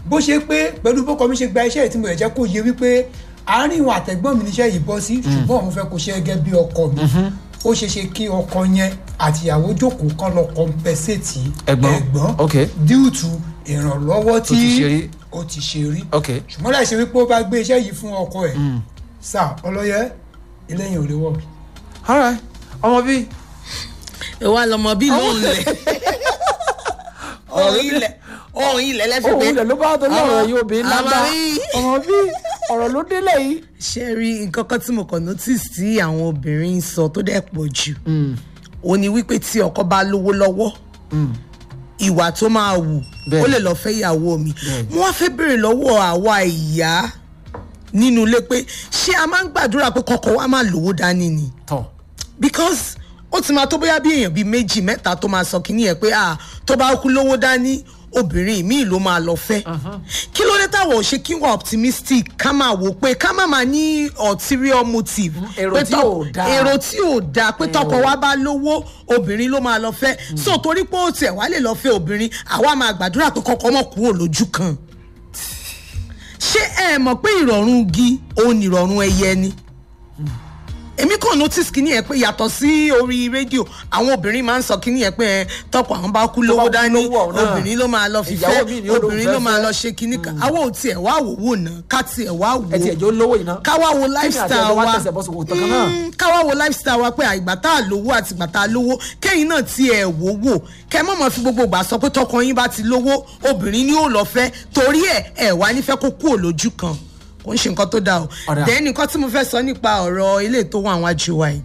bó ṣe pé pẹ̀lú bọ́kọ mi ṣe gba iṣẹ́ yìí tí mo lè jẹ́ kó yẹ wípé àárín ìwọ̀n àtẹ̀gbọ́n mi níṣẹ́ yìí bọ́ sí ṣùgbọ́n òun fẹ́ kó ṣe gẹ́gẹ́ bí ọkọ mi ó ṣe ṣe kí ọkọ yẹn àtìyàwó jókòó kán lọ compensate Ẹ̀gbọ́n. Ok. due to ìrànlọ́wọ́ tí ti ṣe rí. ó ti ṣe rí ok ṣùgbọ́n láì ṣe wípé ó bá gbé iṣẹ́ yìí fún ọkọ ẹ̀ sá ọlọ́yẹ eléyìí ò lè wọ̀ alright ọmọ bíi ìwà lọmọ bí lóun lẹ ohun ilẹ̀ ohun ilẹ̀ lẹ́fẹ̀ẹ́ òun ilẹ̀ ló bá tó lọ́rọ̀ yìí obìnrin àwọn lágbá rí- ọmọ bíi ọ̀rọ̀ ló délẹ̀ yìí. ṣe rí nǹkan kan tí mo kàn notice tí àwọn obìnrin ń sọ tó dẹ̀ pọ̀ jù ó ní wípé tí ọkọ bá lówó lọ́wọ́ ìwà tó máa wù Bẹ́ẹ̀. ó lè lọ fẹ́ ìyàwó mi Bẹ́ẹ̀. mo wá fẹ́ béèrè lọ́wọ́ àwa ìyá nínú ilé pé ṣé a máa ń gbàdúrà pé kọ́kọ́ wa máa lówó dání ni tọ̀ because ó ti máa tó bóyá bí èèyàn bíi méjì mẹ́ta tó máa sọ kínní ẹ̀ pé ah tó bá kú lówó dání obìnrin míì ló máa lọ fẹ́ kí ló dé táwọn ò ṣe kí wọ́n optimistic ká máa wò pé ká má máa ní ulterior motive èrò pé tí tọ́- ò dáa. èrò tí ò dáa pé tọkọ wa bá lówó obìnrin ló máa lọ fẹ́ so torí pé ó tiẹ̀ wá lè lọ fẹ́ obìnrin àwa máa gbàdúrà pé kọ́kọ́ mọ̀ kúrò lójú kan ṣé ẹ mọ̀ pé ìrọ̀rùn igi òun ìrọ̀rùn ẹyẹ ni èmi kàn notice kìíní yẹn pé yàtọ̀ sí orí rédíò àwọn obìnrin máa ń sọ kìíní yẹn pé ẹ tọkọ àwọn bá kú lówó kú dání lówó ọ̀hún náà, obìnrin ló máa lọ ìyàwó mi ni ó fífẹ́ lóun obìnrin fẹ́ ló máa fẹ́. lọ ṣe kìíní kan àwọn ò tiẹ̀ wá wò wò ná ká tiẹ̀ wá wò ẹ tiẹ̀ jó lówó yìí náà. ká wá wo àti lifestyle ẹ̀jọ̀ wá wa tẹsẹ̀ bọ́ sòkò tán kan náà. Mm, ká wá wo lifestyle wa pé àìgbà tá a lówó àti ìgbà tá a lówó kẹ́yìn náà tiẹ̀ wò wò kẹ́ mọ̀ mọ́ fi gbogbo ìgbà sọ pé tọkọ yín bá ti lówó obìnrin ni ó lọ fẹ́ torí ẹ̀ ẹ̀ wá nífẹ̀ẹ́ kó kúrò lójú kan kò ń ṣe nǹkan tó dáa o Ọ̀dà. then nǹkan tí mo fẹ́ sọ nípa ọ̀rọ̀ ilé tó wà wájú wa yìí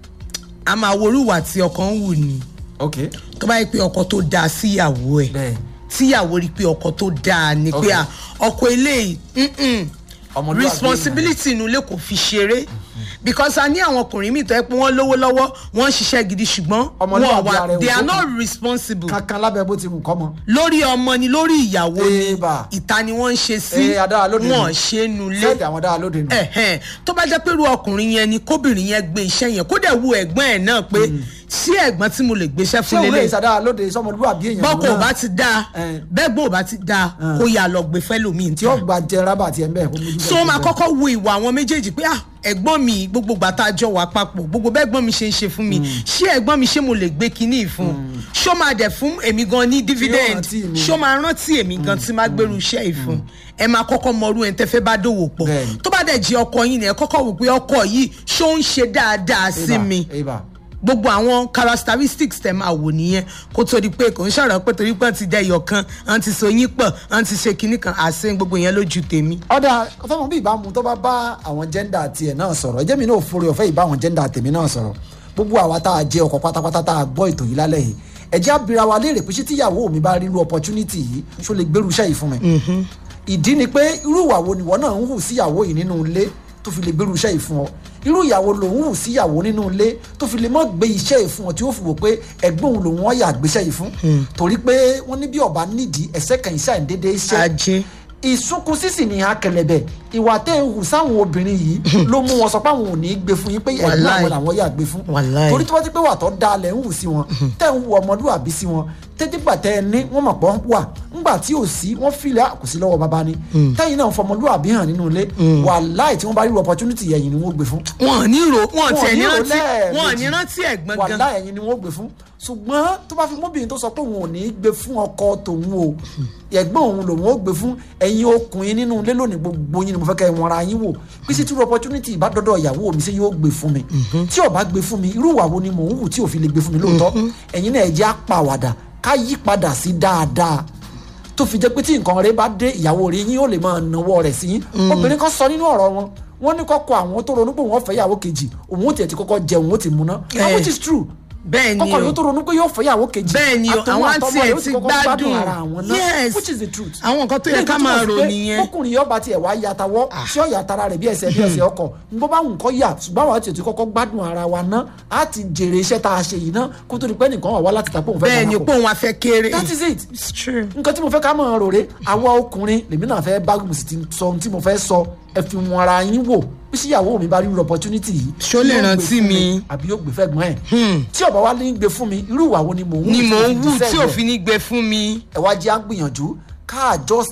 a máa worú ìwà tí ọkọ ń wù ní ok tó bá yẹ pé ọkọ tó dáa síyàwó ẹ̀ bẹ́ẹ̀ tíyàwó rí i pé ọkọ tó dáa ni pé Okay. à, ọkọ eléyìí mm-mm, Ọmọlúwàbí responsibility inú ilé kò fi ṣeré because a ní àwọn ọkùnrin míì tó yẹ pé wọ́n lówó lọ́wọ́ wọ́n ń ṣiṣẹ́ gidi ṣùgbọ́n wọ́n Ọmọlúwàbí ara wà ẹ̀ they ò are tó not kù. responsible kankan lábẹ́ bó ti wù kọ́ mọ́. lórí ọmọ ni lórí ìyàwó ni Ébà. ìta ni wọ́n ń ṣe sí Eh, adára lóde nù. wọ́n ṣe é nulẹ̀ sẹ́ẹ̀dì àwọn dára lóde nù. ẹ̀hẹ́n tó bá jẹ́ pé irú ọkùnrin yẹn ni kóbìnrin yẹn gbé iṣẹ́ yẹn kó dẹ̀ wo ẹ̀gbọ́n ẹ̀ náà pé sí ẹ̀gbọ́n tí mo lè gbéṣẹ́ ṣé fún òun lè lélẹ̀ ṣàdára lóde sọmọlúwàbí èèyàn bọ́kọ̀ ò náà bá ti dáa Eh. bẹ́ẹ̀ gbọ́n ò bá ti dáa kó yà lọ gbé fẹ́lòmíì tí ó gba jẹ rábà tiẹ̀ ń bẹ̀ kó mójú so ó máa kọ́kọ́ wo ìwà àwọn méjèèjì pé ah ẹ̀gbọ́n mi gbogbo ìgbà tá a jọ wà papọ̀ gbogbo bẹ́ẹ̀ gbọ́n mi ṣe ń ṣe fún mi ṣé ẹ̀gbọ́n mi ṣé mo lè gbé kinní yìí fún ṣó máa dẹ̀ fún èmi gan ní dividend rántí mi. ṣó máa rántí èmi gan tí máa gbèrú iṣẹ́ yìí fún ẹ máa kọ́kọ́ mọrú ẹ̀ ń tẹ́fẹ́ bá dòwò pọ̀ Bẹ́ẹ̀ni. tó bá dẹ̀ jẹ́ ọkọ yín ni ẹ kọ́kọ́ wò pé ọkọ yìí ṣó ń ṣe dáadáa sí mi ibà gbogbo àwọn characteristics tẹ máa wò nìyẹn kó tó di pé kò ń ṣọ̀rọ̀ pé torí pé wọ́n ti dẹyọ̀ kan wọ́n ti so yín pọ̀ wọ́n ti ṣe kinní kan àṣẹ gbogbo yẹn lójú tèmi. ọ̀dà ọ̀fẹ́mọ̀ bí ìbámu tó bá bá àwọn jẹ́ndà tiẹ̀ náà sọ̀rọ̀ ẹjẹ́ mi náà forí ọ̀fẹ́ ìbá àwọn jẹ́ndà tèmi náà sọ̀rọ̀ gbogbo àwa tá a jẹ́ ọkọ̀ pátápátá tá a gbọ́ ètò yìí lálẹ́ yìí ẹ̀jẹ̀ abira wa léèrè pé ṣé tíyàwó mi bá ríru opportunity yìí ṣó lè gbèrú iṣẹ́ yìí fún mi. ìdí ni pé irú ìwà wo nìwọ náà ń hù síyàwó yìí nínú ilé tó fi lè gbèrú iṣẹ́ yìí fún ọ irú ìyàwó lòun hù síyàwó nínú ilé tó fi lè mọ́ gbé iṣẹ́ yìí fún ọ tí ó fi wò pé ẹ̀gbọ́n òun lòun ọ̀yà gbéṣẹ́ yìí fún torí pé wọ́n ní bí ọba nídìí ẹ̀sẹ̀ kan iṣẹ́ àìndédé iṣẹ́ ajé ìsunkun sísì ní akẹlẹbẹ ìwà tẹ ẹ hù sáwọn obìnrin yìí ló mú wọn sọ pé àwọn ò ní í gbé fún yín pé ẹgbẹ́ Wàláì. àwọn làwọn yà gbé fún Wàláì. torí tí wọ́n ti pé wà tó da lẹ̀ ń hù sí wọn tẹ̀ ń hù ọmọlúwàbí sí wọn tẹ́tígbà tẹ́ ẹ ní wọ́n mọ̀ pọ́ wà ńgbà tí ò sí wọ́n filẹ̀ kò sí lọ́wọ́ bàbá ni tẹ́yìn náà fọmọlúwàbí hàn nínú ilé wàláì tí wọ́n bá rí opportunity yẹn ni wọ́n gbé fún wọn ò ní ro wọn ò wọn tiẹ̀ ní ní rántí rò wọn ò ní lẹ́ẹ̀mejì. rántí ẹ̀gbọ́n wàhálà gan ẹ̀yin ni wọ́n gbé fún ṣùgbọ́n tó bá fi mọ́bìnrin tó sọ pé òun ò ní í gbé fún ọkọ tòun o ẹ̀gbọ́n òun lòun ó gbé fún ẹ̀yin ọkùnrin nínú ilé lónìí gbogbo yín ni mo fẹ́ kẹ́ ẹ wọnra yín wò bí sí true opportunity bá dọ́dọ̀ ìyàwó mi ṣé yóò gbé fún mi tí ó bá gbé fún mi irú ìwà wo ni mò ń hù tí ò fi lè gbé fún mi lóòótọ́ ẹ̀yin náà ẹ jẹ́ àpàwàdà ká yí padà sí dáadáa tó fi jẹ́ pé tí nǹkan rẹ bá dé ìyàwó rẹ yín ó lè máa nawọ́ rẹ̀ sí yín obìnrin kan sọ nínú ọ̀rọ̀ wọn wọ́n ní kọ́kọ́ àwọn tó ronú pé wọ́n fẹ́ ìyàwó kejì òun ó tiẹ̀ ti kọ́kọ́ jẹun ó ti múná and Eh. which is true bẹ́ẹ̀ ni kọ́kọ́ ló o tó ronú pé yóò fẹ́ ìyàwó kejì bẹ́ẹ̀ ni o àtòun àwọn àtọmọ àti rẹ̀ ẹ̀ ó ti kọ́kọ́ gbádùn ara àwọn náà yes which is the truth àwọn nǹkan tó yẹ Ní ká ìtútù máa sí rò pé nìyẹn ọkùnrin yóò bá tiẹ̀ wá yàtàwọ́ tí ó yàtara rẹ̀ bí ẹsẹ̀ bí ẹsẹ̀ ọkọ̀ n bó bá wù kọ́ yà ṣùgbọ́n àwọn àti ètò kọ́kọ́ gbádùn ara wa ná á ti jèrè iṣẹ́ tá a ṣe yìí ná kó tó di pé nìkan wà wá láti tàpọ̀ òun fẹ́ bẹ́ẹ̀ ni darapọ̀. pé òun afẹ́ kéré that is it it's true nǹkan tí mo fẹ́ ká máa rò rè àwa ọkùnrin lèmi náà fẹ́ bá mo sì ti sọ ohun tí mo fẹ́ sọ ẹ fi wọn ara yín wò bí síyàwó mi bá rí irú opportunity yìí Ṣó lè yóò gbé rántí fún mi? àbí yóò gbé fẹ́gbọ́n ẹ̀ tí ọba wa ní gbé fún mi irú ìwà wo ni mò ń ni tí mò mo ń fi wù tí deserve ẹ̀? òfin ní gbé fún mi ẹ wá jẹ́ à ń gbìyànjú ká adjust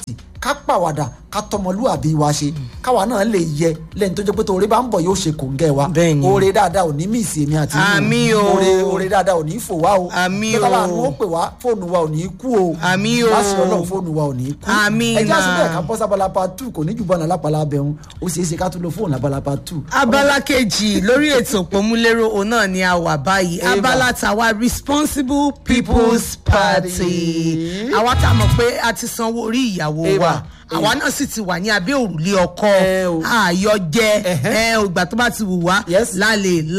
ká pàwàdà ká tọmọlúàbí wa ṣe káwa náà lè yẹ lẹ́ni tó jẹ́ pé torí bá ń bọ̀ yóò ṣe kòńgẹ́ wa Bẹ́ẹ̀ni. oore dáadáa ò ní míìsì èmi àti yín Àmín o. oore oore dáadáa ò ní fò wá o Àmín tó tábà o. ní ó pè wá fóònù wa ò ní kú o Àmín o. láṣẹ ọlọ́run fóònù wa ò ní kú Àmín ẹ jẹ́ àṣẹ náà. bẹ́ẹ̀ ká bọ́ sábàlá part two kò ní jù bọ́ọ̀nà lápàlà abẹ́hùn ó ṣeé ṣe ká tún lo fóònù lábàlá part two. abala kejì lórí ètò òpómúlérò òun náà ni a wà báyìí Eva. abala tàwa responsible people's party àwa tá a mọ̀ pé a ti sanwó orí ìyàwó Eva. wa àwa náà sì ti wà ní abẹ́ òrùlé ọkọ Ẹ o. àyọjẹ Ẹhẹ́. ẹ ìgbà tó bá ti wù wá Yes. lálẹ́